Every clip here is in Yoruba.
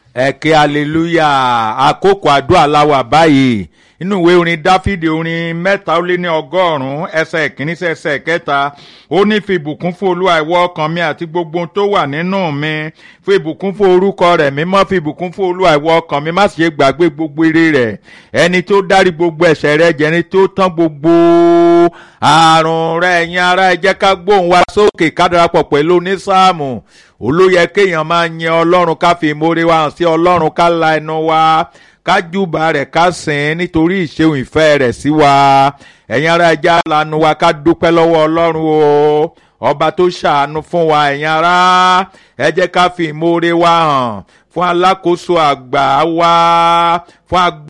ẹ̀kẹ́ hallelujah àkókò àdúrà láwà báyìí inú ìwé orin dáfídì orin mẹ́ta ó lé ní ọgọ́rùn-ún ẹsẹ̀ ìkíní sí ẹsẹ̀ kẹta ó ní fi ìbùkún fún olúwa ìwọ ọkàn mi àti gbogbo ohun tó wà nínú mi fi ìbùkún fún orúkọ rẹ̀ mímọ́ fi ìbùkún fún olúwa ìwọ ọkàn mi má sì ṣe gbàgbé gbogbo ire rẹ̀ ẹni tó dárí gbogbo ẹ̀ṣẹ̀ rẹ̀ jẹ́ ẹni tó tán gbogbo àrùn rẹ̀ ẹ̀yin ará ẹ jẹ́ ká gbóhùn wa sókè ká darapọ̀ pẹ̀lú onísáàmù olóyè kéèyàn máa yin ọlọ́run ká fi ìmoore wa hàn sí ọlọ́run ká la ẹnu wa ká júbà rẹ̀ ká sìn nítorí ìṣeun ìfẹ́ rẹ̀ sí wa ẹ̀yin ará ẹja lanu wa ká dúpẹ́ lọ́wọ́ ọlọ́run o ọba tó ṣàánú fún wa ẹ̀yin ará ẹ jẹ́ ká fi ìmoore wa hàn fún alákòóso àgbà wa fún agbá.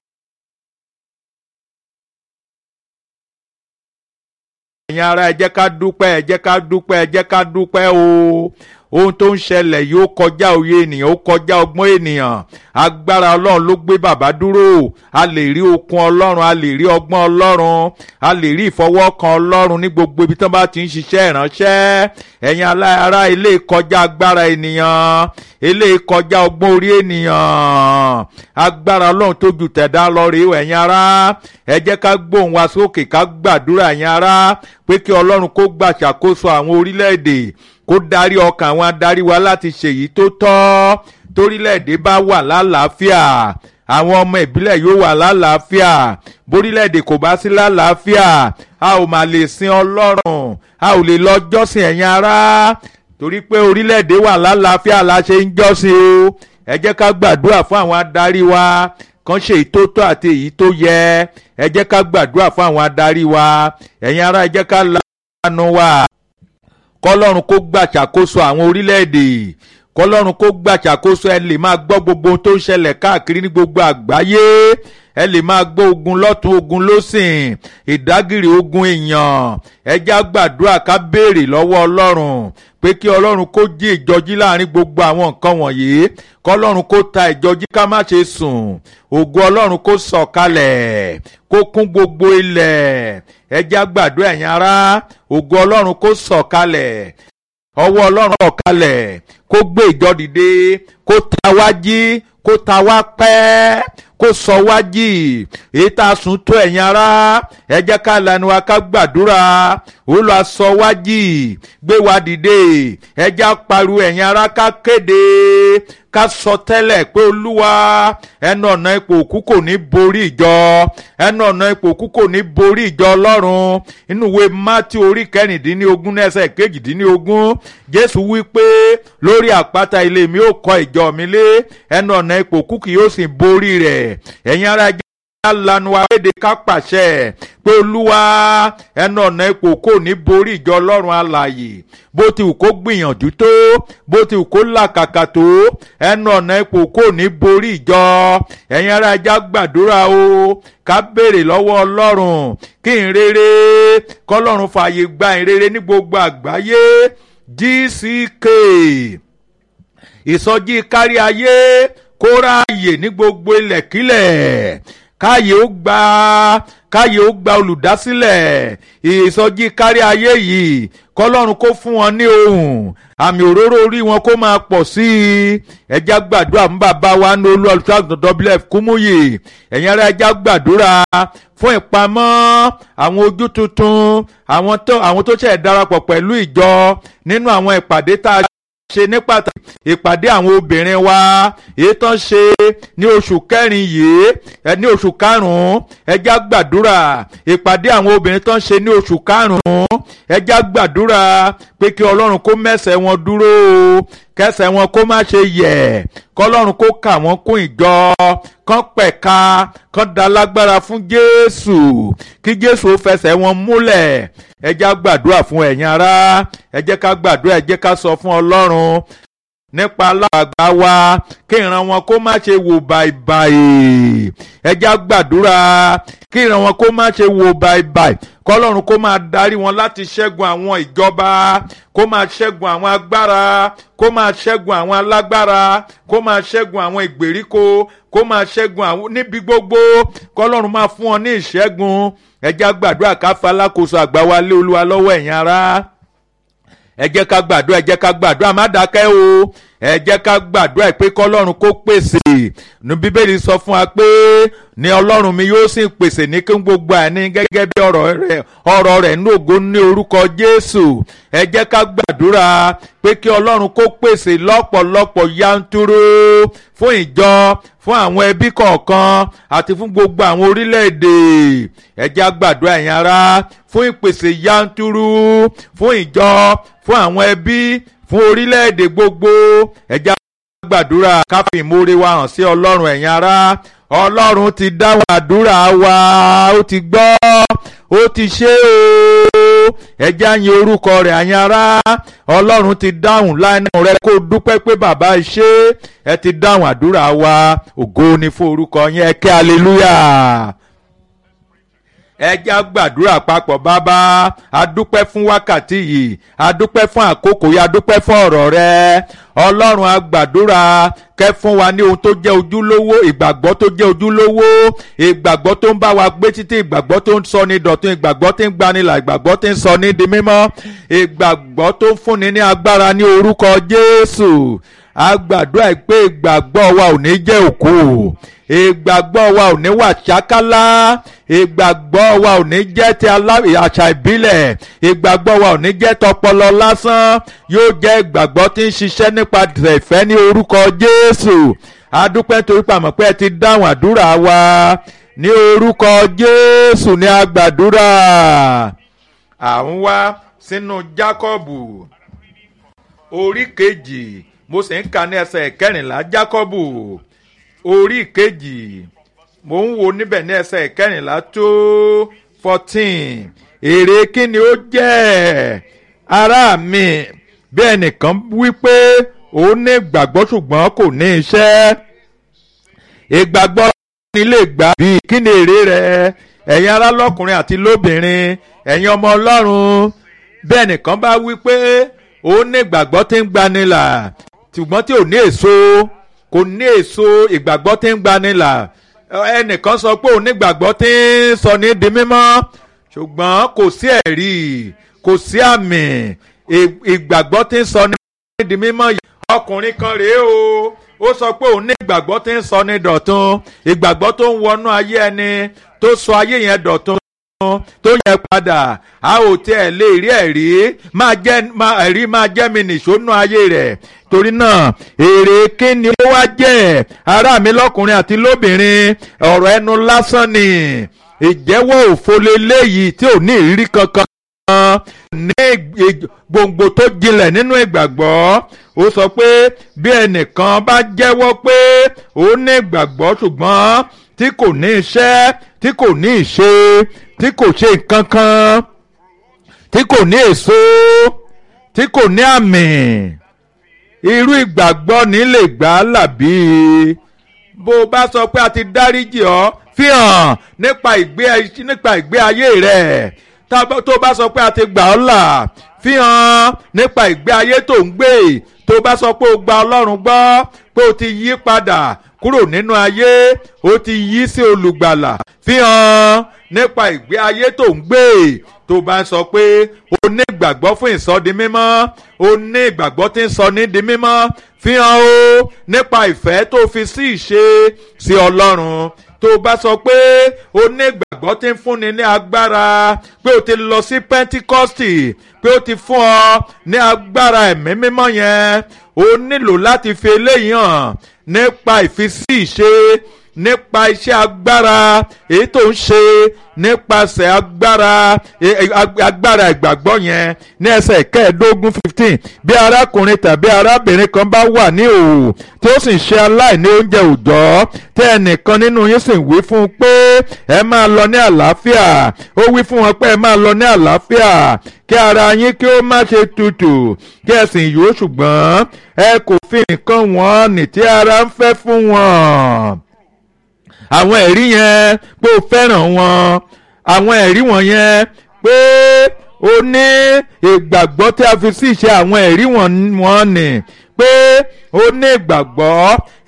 ẹ̀yin ará ẹ jẹ́ ká dúpẹ́ ẹ jẹ́ ká dúpẹ́ ẹ jẹ́ ká dúpẹ́ o ohun tó ń ṣẹlẹ̀ yìí ó kọjá òye ènìyàn ó kọjá ọgbọ́n ènìyàn agbára ọlọ́run ló gbé bàbá dúró a lè rí okun ọlọ́run a lè rí ọgbọ́n ọlọ́run a lè rí ìfọwọ́kan ọlọ́run ní gbogbo ibi tí wọ́n bá ti ń ṣiṣẹ́ ìránṣẹ́ ẹ̀yin ará ilé kọjá agbára ènìyàn ilé kọjá ọgbọ́n orí ènìyàn agbára ọlọ́run tó ju tẹ̀dá lọ rèé ẹ̀yin ará ẹ jẹ́ ká gbóhùn wa sókè ká gbàdúrà ẹ̀yin ará pé kí ọlọ́run kó gbàṣàkóso àwọn orílẹ̀-èdè kó darí ọkàn àwọn adarí wa láti ṣèyí tó tọ́ torílẹ̀-èdè bá wà lálàáfíà àwọn ọmọ ìbílẹ̀ yóò wà lálàáfíà borílẹ̀-èdè kò bá sí lálàáfíà a ò mà lè sin ọlọ́run a ò lè lọ jọ́sìn ẹ̀yin ará torí pé orílẹ̀-èdè wà lálàáfíà la ṣe ń jọ́sìn o ẹ jẹ́ ká gbàdúrà fún àwọn adarí wa kan ṣe èyí tó tọ́ àti èyí tó yẹ ẹ jẹ́ ká gbàdúrà fún àwọn adarí wa ẹ̀yin ará ẹ jẹ́ ká lanu wa kọlọ́run kó gbàṣàkóso àwọn orílẹ̀-èdè kọlọ́run kó gbàṣàkóso ẹ lè máa gbọ́ gbogbo ohun tó ń ṣẹlẹ̀ káàkiri ní gbogbo àgbáyé ẹ lè máa gbọ́ ogun lọ́tún ogun lọ́sìn ìdágìrì ogun èèyàn ẹjá gbàdúrà ká béèrè lọ́wọ́ ọlọ́run pé kí ọlọ́run kó jí ìjọjí láàrin gbogbo àwọn nǹkan wọ̀nyí kọlọ́run kó ta ìjọjí ká má ṣe sùn ògo ọlọ́run kó sọ̀kalẹ̀ kó kún gbogbo ilẹ̀ ẹjá gbàdúrà ẹ̀yin ará ògo ọlọ́run kó sọ̀kalẹ̀ ọwọ́ ọlọ́run sọ̀kalẹ̀ kó gbé ìjọ dìde kó ta wá jí kó ta wá pẹ́ kó sọ wá jì èyí tá a sùn tó ẹ̀yin ará ẹ jẹ́ ká lanu wa ká gbàdúrà ó lọ sọ wá jì gbé wa dìde ẹ jẹ́ pariwo ẹ̀yin ará ká kéde ká sọ tẹ́lẹ̀ pé olúwa ẹnu ọ̀nà ipò òkú kò ní borí ìjọ ẹnu ọ̀nà ipò òkú kò ní borí ìjọ ọlọ́run inú ìwé mátí orí kẹrìndínlógún ẹsẹ̀ kejìdínlógún jésù wí pé lórí àpáta ilé mi ó kọ́ ìjọ mi lé ẹnu ọ̀nà ipò òkú kì yóò sì borí rẹ̀ ẹ̀yin ará ẹjẹ́ lanu akéde ká pàṣẹ pé olúwa ẹnu ọ̀nà ipò kò ní borí ìjọ ọlọ́run alààyè bó ti wù kó gbìyànjú tó bó ti wù kó làkàkà tó ẹnu ọ̀nà ipò kò ní borí ìjọ ẹ̀yin ará ẹja gbàdúrà o ká béèrè lọ́wọ́ ọlọ́run kí n rere kọ́lọ́run fààyè gba ìrere ní gbogbo àgbáyé gck ìsọjí kárí ayé kó ráàyè ní gbogbo ilẹ̀kílẹ̀ káyé ó gba káyé ó gba olùdásílẹ̀ ìsọjí kárí ayé yìí kọlọ́run kó fún wọn ní ohùn àmì òróró orí wọn kó máa pọ̀ sí i ẹja gbàdúrà fún bàbá wa ní olú olùsọ́àgùntàn wf kúmúyè ẹ̀yin ará ẹja gbàdúrà fún ìpamọ́ àwọn ojú tuntun àwọn tó àwọn tó ṣẹ̀ darapọ̀ pẹ̀lú ìjọ nínú àwọn ìpàdé tá a ṣe ní pàtàkì ìpàdé àwọn obìnrin wa èyí tán ṣe ní oṣù kẹrin yìí ẹ ní oṣù karùnún ẹjá gbàdúrà ìpàdé àwọn obìnrin tán ṣe ní oṣù karùnún ẹjá gbàdúrà pé kí ọlọ́run kó mẹ́sẹ̀ wọn dúró kẹsẹ̀ wọn kó má ṣe yẹ̀ kọlọ́run kó kà wọ́n kún ìjọ kán pẹ̀ka kán da lágbára fún jésù kí jésù ó fẹsẹ̀ wọn múlẹ̀ ẹ jẹ́ ká gbàdúrà fún ẹ̀yin ará ẹ jẹ́ ká gbàdúrà ẹ jẹ́ ká sọ fún ọlọ́run nípa aláàgbà wa kí ìran wọn kó má ṣe wò bàìbàì ẹ jẹ́ ká gbàdúrà kí ìran wọn kó má ṣe wò bàìbàì kọlọ́run kó máa darí wọn láti ṣẹ́gun àwọn ìjọba kó máa ṣẹ́gun àwọn agbára kó máa ṣẹ́gun àwọn alágbára kó máa ṣẹ́gun àwọn ìgbèríko kó máa ṣẹ́gun àwọn níbi gbogbo kọlọ́run máa fún wọn ní ìṣẹ́gun ẹ jẹ́ gbàdúrà ká fa alákòóso àgbà wa lé olúwa lọ́wọ́ ẹ̀yin ará ẹ jẹ́ ká gbàdúrà ẹ jẹ́ ká gbàdúrà má dákẹ́ o ẹ jẹ́ ká gbàdúrà pé kọ́lọ́run kó pèsè ní bíbélì sọ fún wa pé ní ọlọ́run mi yóò sì pèsè ní kí gbogbo àní gẹ́gẹ́ bí ọ̀rọ̀ rẹ̀ ọ̀rọ̀ rẹ̀ ní ògo ní orúkọ jésù ẹ jẹ́ ká gbàdúrà pé kí ọlọ́run kó pèsè lọ́pọ̀lọpọ̀ yanturu fún ìjọ fún àwọn ẹbí kọ̀ọ̀kan àti fún gbogbo àwọn orílẹ̀-èdè ẹ jẹ́ á gbàdúrà ẹ̀yin ará fún ìpèsè yanturu fún ìjọ fún àwọn ẹbí fún orílẹ̀-èdè gbogbo ẹ jẹ́ á gbàdúrà ká fi ìmoore wa hàn sí ọlọ́run ẹ̀yin ará ọlọ́run ti dáhùn àdúrà wa ó ti gbọ́ ó ti ṣe o ẹ jẹ́ á yin orúkọ rẹ̀ ẹ̀yin ará ọlọ́run ti dáhùn lánàá rẹ kó dúpẹ́ pé bàbá ṣe ẹ ti dáhùn àdúrà wa ògo ni fún orúkọ yẹn ẹ kí hallelujah ẹ já gbàdúrà papọ̀ bàbá adúpẹ́ fún wákàtí yìí adúpẹ́ fún àkókò yìí adúpẹ́ fún ọ̀rọ̀ rẹ ọlọ́run agbàdúrà kẹ́ fún wa ní ohun tó jẹ́ ojúlówó ìgbàgbọ́ tó jẹ́ ojúlówó ìgbàgbọ́ tó ń bá wa gbé títí ìgbàgbọ́ tó ń sọ ní dọ̀tun ìgbàgbọ́ tó ń gbanilà ìgbàgbọ́ tó ń sọ ní di mímọ́ ìgbàgbọ́ tó ń fúnni ní agbára ní orúkọ jésù agbàdúrà pé ìgbàgbọ́ wa ò ní jẹ́ òkú ìgbàgbọ́ wa ò ní wà ṣákálá ìgbàgbọ́ wa ò ní jẹ́ ti àṣà ìbílẹ̀ ìgbàgbọ́ wa ò ní jẹ́ tọpọlọ lásán yóò jẹ́ ìgbàgbọ́ tí ń ṣiṣẹ́ nípa ìfẹ́ ní orúkọ Jésù adúpẹ́ torí pàmò pé ẹ ti dáhùn àdúrà wa ní orúkọ Jésù ní agbàdúrà à ń wá sínú Jákọ́bù orí kejì mo sì ń ka ní ẹsẹ̀ kẹrìnlá Jákọ́bù orí kejì mò ń wo níbẹ̀ ní ẹsẹ̀ kẹrìnlá tó fourteen èrè kí ni ó jẹ́ ará mi bí ẹnìkan wí pé òun ní ìgbàgbọ́ ṣùgbọ́n kò ní iṣẹ́ ìgbàgbọ́ ni lè gbà bí kí ni èrè rẹ̀ ẹ̀yin ará lọ́kùnrin àti lóbìnrin ẹ̀yin ọmọ ọlọ́run bí ẹnìkan bá wí pé òun ní ìgbàgbọ́ tí ń gbanilà ṣùgbọ́n tí ò ní èso kò ní èso ìgbàgbọ́ tí ń gbani là ẹnìkan sọ pé òun nígbàgbọ́ tí ń sọ ní di mímọ́ ṣùgbọ́n kò sí ẹ̀rí kò sí àmì ìgbàgbọ́ tí ń sọ ní di mímọ́ yìí ọkùnrin kan rèé o ó sọ pé òun ní ìgbàgbọ́ tí ń sọ ní dọ̀tun ìgbàgbọ́ tó ń wọnú ayé ẹni tó sọ ayé yẹn dọ̀tun tó yẹ padà a ò tiẹ̀ lè rí ẹ̀rí máa jẹ́ ẹ̀rí máa jẹ́ mi nìṣó nú ayé rẹ̀ torí náà èrè kíni ó wá jẹ́ ará mi lọ́kùnrin àti lóbìnrin ọ̀rọ̀ ẹnu lásán ni ìjẹ́wọ́ òfo leléyìí tí ò ní ìrírí kankan ní gbòǹgbò tó jinlẹ̀ nínú ìgbàgbọ́ ó sọ pé bí ẹnìkan bá jẹ́wọ́ pé ó ní ìgbàgbọ́ ṣùgbọ́n tí kò ní iṣẹ́ tí kò ní ìṣe tí kò ṣe nǹkan kan tí kò ní èso tí kò ní àmì irú ìgbàgbọ́ ní lè gbà á làbí bó o bá sọ pé a ti dáríjì ọ́ fi hàn nípa ìgbé nípa ìgbé ayé rẹ̀ tó bá sọ pé a ti gbà ọ́ là fi hàn nípa ìgbé ayé tó ń gbé tó bá sọ pé o gba Ọlọ́run gbọ́ pé o ti yí padà kúrò nínú ayé o ti yí sí olùgbàlà fi hàn nípa ìgbé ayé tó ń gbé tó bá sọ pé o ní ìgbàgbọ́ fún ìsọdi mímọ́ o ní ìgbàgbọ́ tí ń sọ ní di mímọ́ fi hàn o nípa ìfẹ́ tó fi sí ìṣe sí Ọlọ́run tó bá sọ pé o ní ìgbàgbọ́ tí ń fúnni ní agbára pé o ti lọ sí Pentikọ́stì pé o ti fún ọ ní agbára ẹ̀mí mímọ́ yẹn o nílò láti fi eléyìí hàn nípa ìfisí ìṣe nípa iṣẹ́ agbára èyí tó ń ṣe nípasẹ̀ agbára agbára ìgbàgbọ́ yẹn ní ẹsẹ̀ kẹẹ̀ẹ́dógún fifteen bí arákùnrin tàbí arábìnrin kan bá wà ní òwò tí ó sì ń ṣe aláìní oúnjẹ òòjọ́ tí ẹnìkan nínú yín sì wí fún un pé ẹ máa lọ ní àlàáfíà ó wí fún wọn pé ẹ máa lọ ní àlàáfíà kí ara yín kí ó má ṣe tutù kí ẹ sì yó ṣùgbọ́n ẹ kò fi nǹkan wọn nì tí ara ń fẹ́ fún wọn àwọn ẹ̀rí yẹn pé o fẹ́ràn wọn àwọn ẹ̀rí wọn yẹn pé o ní ìgbàgbọ́ tí a fi sí ìṣe àwọn ẹ̀rí wọn nì pé o ní ìgbàgbọ́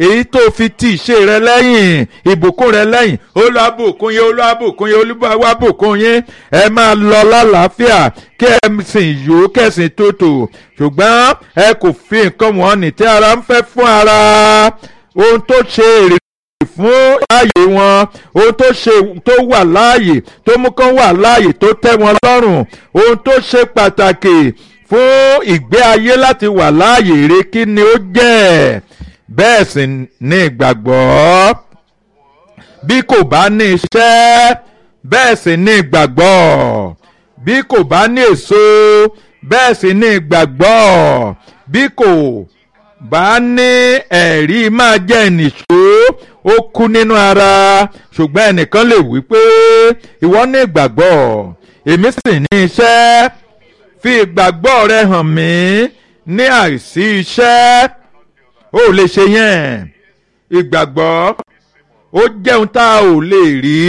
èyí tó fi ti ìṣe rẹ lẹ́yìn ìbùkún rẹ lẹ́yìn olúwàbùkún yín olúwàbùkún yín olúwàbùkún yín ẹ máa lọ lálàáfíà kí ẹ sìn yó kẹsìn tótó ṣùgbọ́n ẹ kò fi nǹkan wọn ní tí ara ń fẹ́ fún ara ohun tó ṣe èrè fún láàyè wọn ohun tó ṣe tó wà láàyè tó mú kán wà láàyè tó tẹ́ wọn lọ́rùn ohun tó ṣe pàtàkì fún ìgbé ayé láti wà láàyè rẹ kí ni ó jẹ́ bẹ́ẹ̀ sì ni ìgbàgbọ́ bí kò bá ní iṣẹ́ bẹ́ẹ̀ sì ni ìgbàgbọ́ bí kò bá ní èso bẹ́ẹ̀ sì ni ìgbàgbọ́ bí kò bá ní ẹ̀rí máa jẹ́ ìnìṣó ó kú nínú ara ṣùgbọ́n ẹnìkan lè wí pé ìwọ ní ìgbàgbọ́ èmi sì ní iṣẹ́ fi ìgbàgbọ́ rẹ hàn mí ní àìsí iṣẹ́ ó lè ṣe yẹn ìgbàgbọ́ ó jẹun tá a ò lè rí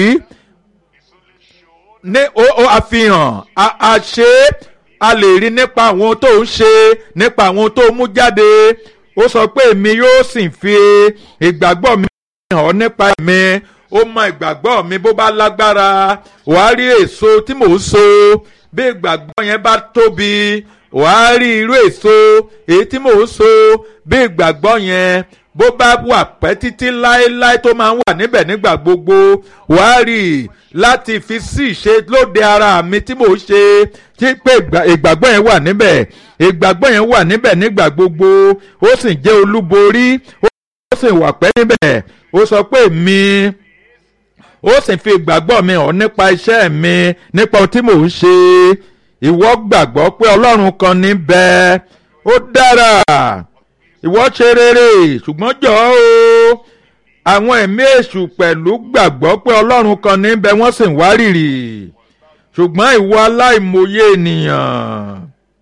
ní ó àfihàn a ṣe a lè rí nípa àwọn tó ń ṣe nípa àwọn tó mú jáde ó sọ pé èmi yóò sì fi ìgbàgbọ́ mi hàn nípa mi ó mọ ìgbàgbọ́ mi bó bá lágbára wàá rí èso tí mò ń so bí ìgbàgbọ́ yẹn bá tóbi wàá rí irú èso èyí tí mò ń so bí ìgbàgbọ́ yẹn bó bá wà pẹ́ títí láéláé tó máa ń wà níbẹ̀ nígbà gbogbo wàá rí i láti fi sí ìṣe lóde ara mi tí mò ń ṣe tí pé ìgbàgbọ́ yẹn wà níbẹ̀ ìgbàgbọ́ yẹn wà níbẹ̀ nígbà gbogbo ó sì jẹ́ olúborí ó sì wà pẹ́ níbẹ̀ ó sọ pé mi ó sì fi ìgbàgbọ́ mi hàn nípa iṣẹ́ mi nípa ohun tí mò ń ṣe ìwọ gbàgbọ́ pé ọlọ́run kan ní bẹ́ẹ̀ ó dára ìwọ ṣe rere ṣùgbọ́n jọ̀ọ́ o àwọn ẹ̀mí èṣù pẹ̀lú gbàgbọ́ pé ọlọ́run kan ní bẹ́ẹ̀ wọ́n sì ń wárìrì ṣùgbọ́n ìwọ aláìmọye ènìyàn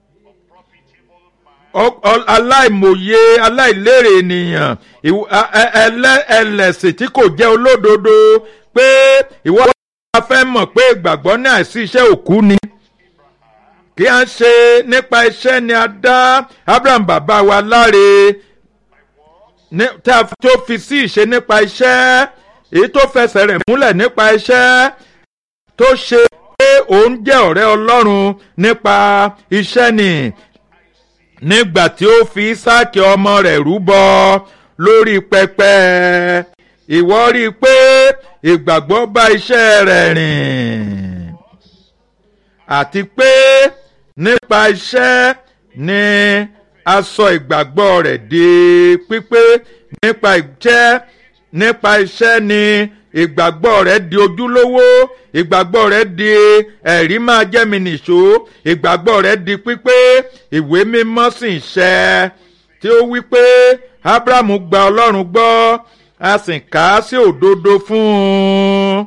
aláìmọye aláìlérè ènìyàn ẹlẹ́sìn tí kò jẹ́ olódodo pé ìwọ wa fẹ́ mọ̀ pé ìgbàgbọ́ ní àìsí iṣẹ́ òkú ni kí a ṣe nípa iṣẹ́ ni a dá Abraham bàbá wa láre tí a tó fi sí ìṣe nípa iṣẹ́ èyí tó fẹsẹ̀ rẹ̀ múlẹ̀ nípa iṣẹ́ tó ṣe pé òun jẹ́ ọ̀rẹ́ Ọlọ́run nípa iṣẹ́ ni nígbà tí ó fi Ísáàkì ọmọ rẹ̀ rúbọ lórí pẹpẹ ìwọ rí i pé ìgbàgbọ́ bá iṣẹ́ rẹ̀ rìn àti pé nípa iṣẹ́ ni a sọ ìgbàgbọ́ rẹ̀ di pípé nípa iṣẹ́ nípa iṣẹ́ ni ìgbàgbọ́ rẹ̀ di ojúlówó ìgbàgbọ́ rẹ̀ di ẹ̀rí máa jẹ́ mi nìṣó ìgbàgbọ́ rẹ̀ di pípé ìwé mímọ́ sì ń ṣẹ tí ó wí pé Ábúráhámù gba Ọlọ́run gbọ́ a sì kà á sí òdodo fún un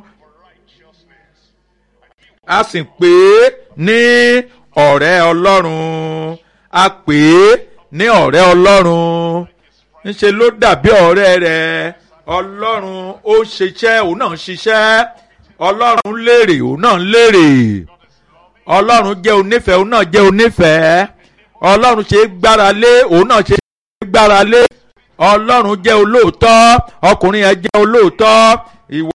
a sì pè é ní ọ̀rẹ́ Ọlọ́run a pè é ní ọ̀rẹ́ Ọlọ́run ńṣe ló dàbí ọ̀rẹ́ rẹ̀ Ọlọ́run ó ń ṣiṣẹ́ òun náà ń ṣiṣẹ́ Ọlọ́run lérè òun náà ń lérè Ọlọ́run jẹ́ onífẹ̀ẹ́ òun náà jẹ́ onífẹ̀ẹ́ Ọlọ́run ṣe é gbára lé òun náà ṣe é gbára lé Ọlọ́run jẹ́ olóòótọ́ ọkùnrin yẹn jẹ́ olóòótọ́ ìwọ.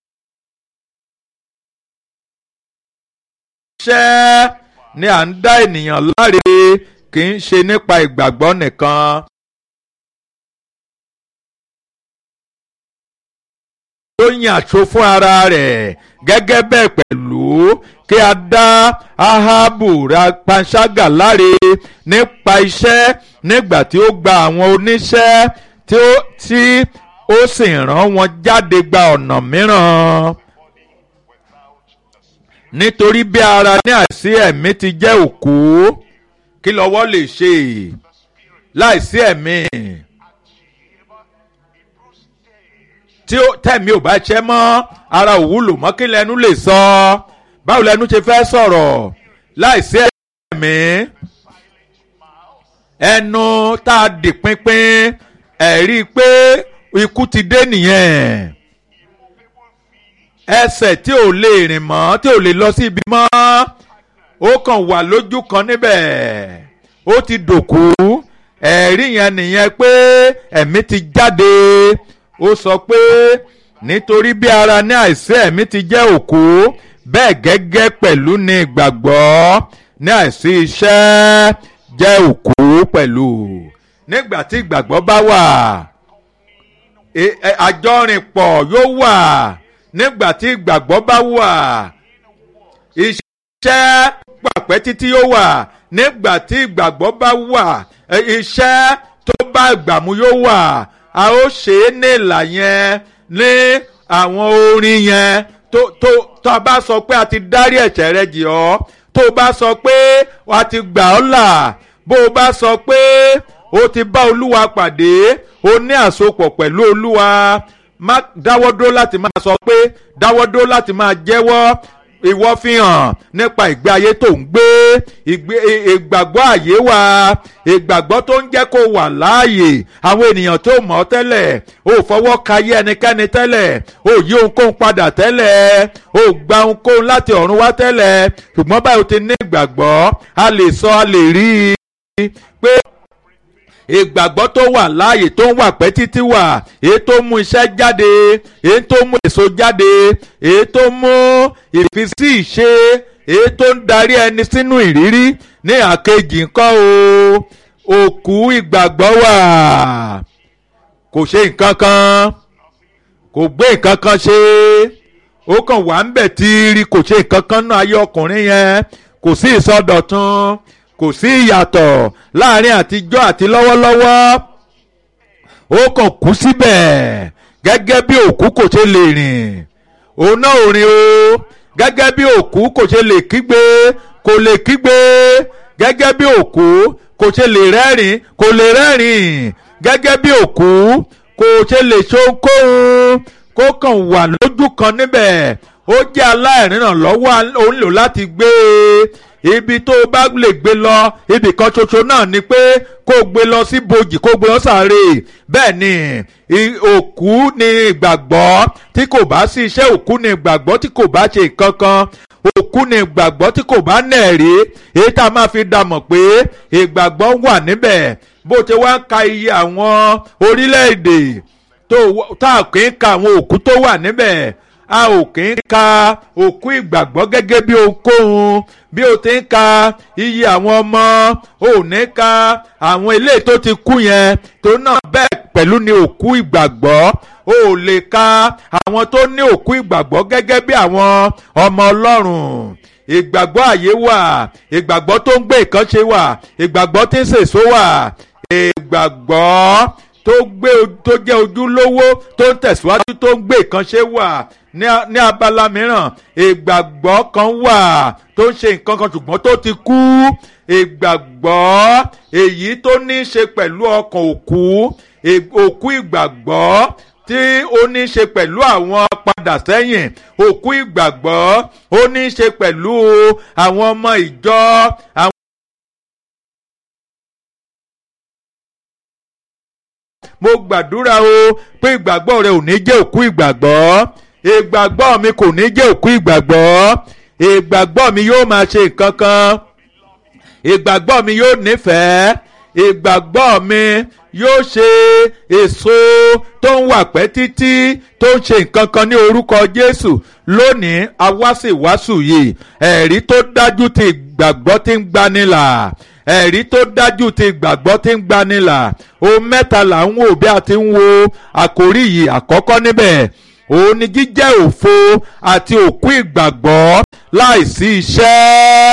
iṣẹ́ ni à ń dá ènìyàn láre kì í ṣe nípa ìgbàgbọ́ nìkan. ó yàn àṣọ fún ara rẹ̀ gẹ́gẹ́ bẹ́ẹ̀ pẹ̀lú kí a dá ahabu ra panṣágà láre nípa iṣẹ́ nígbà tí ó gba àwọn oníṣẹ́ tí ó tí ó sì rán wọn jáde gba ọ̀nà mìíràn nítorí bí ara ní àìsí ẹ̀mí ti jẹ́ òkú kí lọ́wọ́ lè ṣe láìsí ẹ̀mí tí tẹ̀mí ò bá ṣẹ́ mọ́ ara ò wúlò mọ́ kí lẹ́nu lè sọ báwo lẹ́nu ṣe fẹ́ sọ̀rọ̀ láìsí ẹ̀mí ẹnu tá a dì pínpín ẹ̀rí pé ikú ti dé nìyẹn ẹsẹ̀ tí ò lè rìn mọ́ tí ò lè lọ sí ibi mọ́ ó kàn wà lójú kan níbẹ̀ ó ti dòkú ẹ̀rí yẹn nìyẹn pé ẹ̀mí ti jáde ó sọ pé nítorí bí ara ní àìsí ẹ̀mí ti jẹ́ òkú bẹ́ẹ̀ gẹ́gẹ́ pẹ̀lú ní ìgbàgbọ́ ní àìsí iṣẹ́ jẹ́ òkú pẹ̀lú nígbà tí ìgbàgbọ́ bá wà àjọrìnpọ̀ yóò wà nígbà tí ìgbàgbọ́ bá wà iṣẹ́ pàpẹ́ títí yóò wà nígbà tí ìgbàgbọ́ bá wà iṣẹ́ tó bá ìgbàmú yóò wà a ó ṣe é ní ìlà yẹn ní àwọn orin yẹn tó tó tó a bá sọ pé a ti dárí ẹ̀ṣẹ̀ rẹ jì ọ́ tó o bá sọ pé a ti gbà ọ́ là bó o bá sọ pé o ti bá olúwa pàdé o ní àsopọ̀ pẹ̀lú olúwa má dáwọ́ dúró láti máa sọ pé dáwọ́ dúró láti máa jẹ́wọ́ ìwọ fi hàn nípa ìgbé ayé tó ń gbé ìgbàgbọ́ àyè wa ìgbàgbọ́ tó ń jẹ́ kó wà láàyè àwọn ènìyàn tó mọ̀ ọ́ tẹ́lẹ̀ ò fọwọ́ ka yé ẹnikẹ́ni tẹ́lẹ̀ ò yí ohunkóhun padà tẹ́lẹ̀ ò gba ohunkóhun láti ọ̀run wá tẹ́lẹ̀ ṣùgbọ́n báyìí o ti ní ìgbàgbọ́ a lè sọ a lè rí i pé ìgbàgbọ́ tó wà láàyè tó ń wà pẹ́ títí wà èyí tó mú iṣẹ́ jáde èyí tó mú èso jáde èyí tó mú ìfisí ìṣe èyí tó ń darí ẹni sínú ìrírí ní àkejì nǹkan o òkú ìgbàgbọ́ wà kò ṣe nǹkan kan kò gbé nǹkan kan ṣe ó kàn wà ń bẹ̀ tíírí kò ṣe nǹkan kan náà ayé ọkùnrin yẹn kò sí ìsọdọ̀tun kò sí ìyàtọ̀ láàrin àtijọ́ àti lọ́wọ́lọ́wọ́ ó kàn kú síbẹ̀ gẹ́gẹ́ bí òkú kò ṣe lè rìn òun náà ò rìn o gẹ́gẹ́ bí òkú kò ṣe lè kígbe kò lè kígbe gẹ́gẹ́ bí òkú kò ṣe lè rẹ́rìn kò lè rẹ́rìn gẹ́gẹ́ bí òkú kò ṣe lè ṣohunkóhun kó kàn wà lójú kan níbẹ̀ ó jẹ́ aláìrìnà lọ́wọ́ òun lò láti gbé e ibi tó o bá lè gbé lọ ibì kan ṣoṣo náà ni pé kó o gbé lọ sí bojì kó o gbé lọ sàárè bẹ́ẹ̀ ni òkú ni ìgbàgbọ́ tí kò bá sí iṣẹ́ òkú ni ìgbàgbọ́ tí kò bá ṣe nǹkan kan òkú ni ìgbàgbọ́ tí kò bá nẹ̀rí èyí tá a máa fi dàmọ̀ pé ìgbàgbọ́ wà níbẹ̀ bó ti wá ń ka iye àwọn orílẹ̀-èdè tá a kì í ka àwọn òkú tó wà níbẹ̀ a ò kì í ka òkú ìgbàgbọ́ gẹ́gẹ́ bí ohunkóhun bí o ti ń ka iye àwọn ọmọ ò ní ka àwọn ilé tó ti kú yẹn tó náà bẹ́ẹ̀ pẹ̀lú ni òkú ìgbàgbọ́ o ò lè ka àwọn tó ní òkú ìgbàgbọ́ gẹ́gẹ́ bí àwọn ọmọ ọlọ́run ìgbàgbọ́ àyè wà ìgbàgbọ́ tó ń gbé ìkànṣe wà ìgbàgbọ́ tí ń sèso wà ìgbàgbọ́ tó gbé tó jẹ́ ojúlówó tó ń tẹ̀síwájú tó ń gbé ìkànṣe wà ní abala mìíràn ìgbàgbọ́ kan wà tó ń ṣe nǹkan kan ṣùgbọ́n tó ti kú ìgbàgbọ́ èyí tó ní í ṣe pẹ̀lú ọkàn òkú òkú ìgbàgbọ́ tí ó ní í ṣe pẹ̀lú àwọn padà sẹ́yìn òkú ìgbàgbọ́ ó ní í ṣe pẹ̀lú àwọn ọmọ ìjọ àwọn. mo gbàdúrà o pé ìgbàgbọ́ rẹ ò ní jẹ́ òkú ìgbàgbọ́ ìgbàgbọ́ mi kò ní jẹ́ òkú ìgbàgbọ́ ìgbàgbọ́ mi yóò máa ṣe nǹkan kan ìgbàgbọ́ mi yóò nífẹ̀ẹ́ ìgbàgbọ́ mi yóò ṣe èso tó ń wà pẹ́ títí tó ń ṣe nǹkan kan ní orúkọ Jésù lónìí awásìwásù yìí ẹ̀rí tó dájú ti ìgbàgbọ́ tí ń gbanilà ẹ̀rí tó dájú ti ìgbàgbọ́ tí ń gbanilà ohun mẹ́ta là ń wò bí a ti ń wo àkórí yìí àkọ́kọ́ níbẹ̀ òun ni jíjẹ́ òfo àti òkú ìgbàgbọ́ láìsí iṣẹ́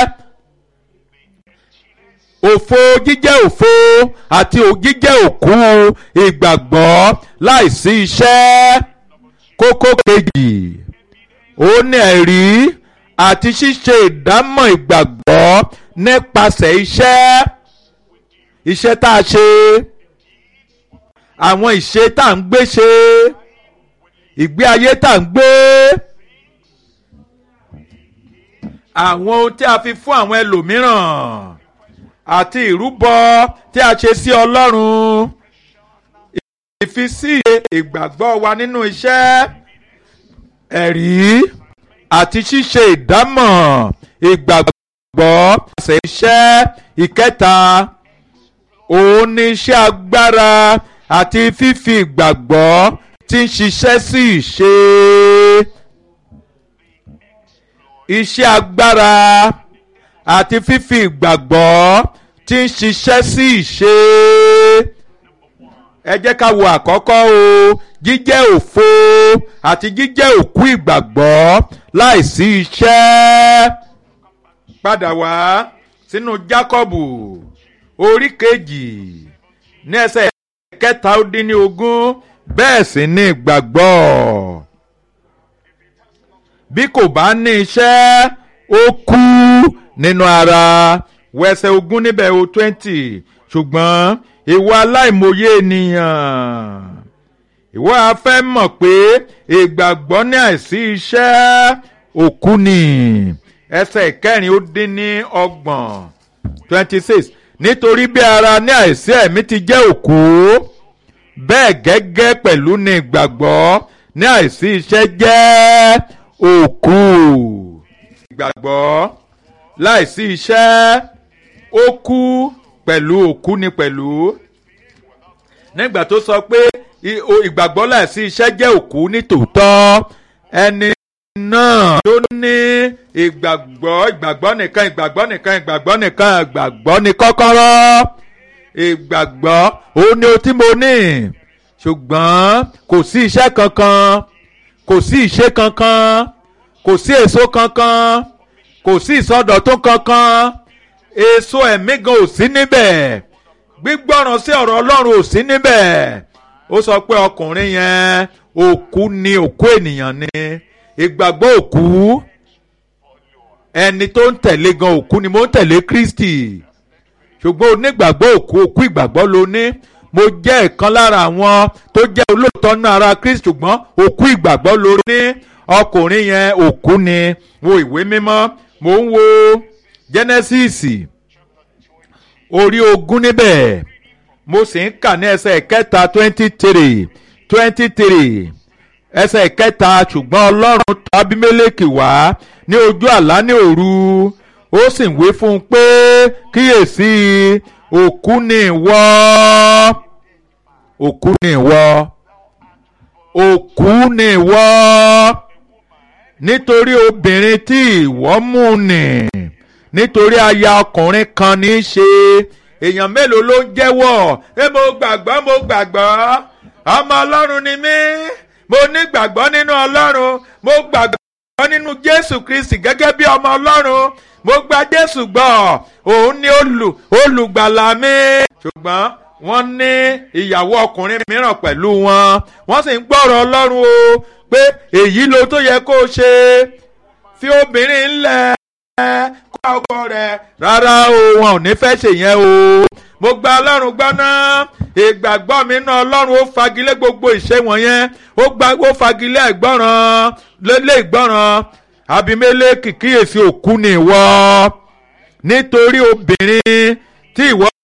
òfo jíjẹ́ òfo àti jíjẹ́ òkú ìgbàgbọ́ láìsí iṣẹ́ kókó kejì òun ni ẹ̀rí àti ṣíṣe ìdámọ̀ ìgbàgbọ́ nípasẹ̀ iṣẹ́ iṣẹ́ tá a ṣe àwọn ìṣe tá à ń gbé ṣe ìgbé ayé tá à ń gbé àwọn ohun tí a fi fún àwọn ẹlòmíràn àti ìrúbọ tí a ṣe sí Ọlọ́run ìfisí ìgbàgbọ́ wa nínú iṣẹ́ ẹ̀rí àti ṣíṣe ìdámọ̀ ìgbàgbọ́ àṣẹ iṣẹ́ ìkẹta òun ni iṣẹ́ agbára àti fífi ìgbàgbọ́ tí ń ṣiṣẹ́ sí ìṣe iṣẹ́ agbára àti fífi ìgbàgbọ́ tí ń ṣiṣẹ́ sí ìṣe ẹ jẹ́ ká wo àkọ́kọ́ o jíjẹ́ òfo àti jíjẹ́ òkú ìgbàgbọ́ láìsí iṣẹ́ padà wá sínú Jákọ́bù orí kejì ní ẹsẹ̀ kẹta ó dín ní ogún bẹ́ẹ̀ sì ni ìgbàgbọ́ bí kò bá ní iṣẹ́ ó kú nínú ara wẹsẹ̀ ogún níbẹ̀ o twenty ṣùgbọ́n ìwọ aláìmọye ènìyàn ìwọ a fẹ́ mọ̀ pé ìgbàgbọ́ ní àìsí iṣẹ́ òkú ni ẹsẹ̀ ìkẹrin ó dín ní ọgbọ̀n twenty six nítorí bí ara ní àìsí ẹ̀mí ti jẹ́ òkú bẹ́ẹ̀ gẹ́gẹ́ pẹ̀lú ní ìgbàgbọ́ ní àìsí iṣẹ́ jẹ́ òkú ìgbàgbọ́ láìsí iṣẹ́ ó kú pẹ̀lú òkú ni pẹ̀lú nígbà tó sọ pé ìgbàgbọ́ láìsí iṣẹ́ jẹ́ òkú ní tòótọ́ ẹni náà tó ní ìgbàgbọ́ ìgbàgbọ́ nìkan ìgbàgbọ́ nìkan ìgbàgbọ́ nìkan ìgbàgbọ́ ní kọ́kọ́rọ́ ìgbàgbọ́ òun ni o tí mo ní ṣùgbọ́n kò sí iṣẹ́ kankan kò sí ìṣe kankan kò sí èso kankan kò sí ìsọdọ̀tún kankan èso ẹ̀mí gan ò sí níbẹ̀ gbígbọ́ràn sí ọ̀rọ̀ Ọlọ́run ò sí níbẹ̀ ó sọ pé ọkùnrin yẹn òkú ni òkú ènìyàn ni ìgbàgbọ́ òkú ẹni tó ń tẹ̀lé gan òkú ni mo ń tẹ̀lé Kristi ṣùgbọ́n onígbàgbọ́ òkú òkú ìgbàgbọ́ ló ní mo jẹ́ ìkan lára àwọn tó jẹ́ olóòótọ́ náà ara Kristi ṣùgbọ́n òkú ìgbàgbọ́ ló ní ọkùnrin yẹn òkú ni wo ìwé mímọ́ mo ń wo Genesis orí ogún níbẹ̀ mo sì ń kà ní ẹsẹ̀ kẹta twenty three twenty three ẹsẹ̀ kẹta ṣùgbọ́n ọlọ́run tọ̀ Abimeleki wá ní ojú àlá ní òru ó sì ń wí fún un pé kíyèsí òkú ni ìwọ òkú ni ìwọ òkú ni ìwọ nítorí obìnrin tí ìwọ mú nì nítorí aya ọkùnrin kan ní í ṣe èèyàn mélòó ló ń jẹ́wọ́ ẹ mo gbàgbọ́ mo gbàgbọ́ ọmọ ọlọ́run ni mí mo ní gbàgbọ́ nínú ọlọ́run mo gbàgbọ́ nínú jésù kristi gẹ́gẹ́ bí ọmọ ọlọ́run mo gba jésù gbọ́ òun ni olùgbàlà mi. ṣùgbọ́n wọ́n ní ìyàwó ọkùnrin mìíràn pẹ̀lú wọn wọ́n sì ń gbọ́rọ̀ ọlọ́run o pé èyí ló tó yẹ kó ṣe fi obìnrin ńlẹ̀ kó ọkọ rẹ̀ rárá o wọn ò ní fẹ́ ṣèyẹn o mo gba ọlọ́run gbọ́ náà ìgbàgbọ́ mi náà ọlọ́run ó fagilé gbogbo ìṣe wọ̀nyẹn ó gba ó fagilé ìgbọ́ràn lélẹ̀ ìgbọ́ràn Abimeleki kíyèsí òkú ni ìwọ nítorí obìnrin tí ìwọ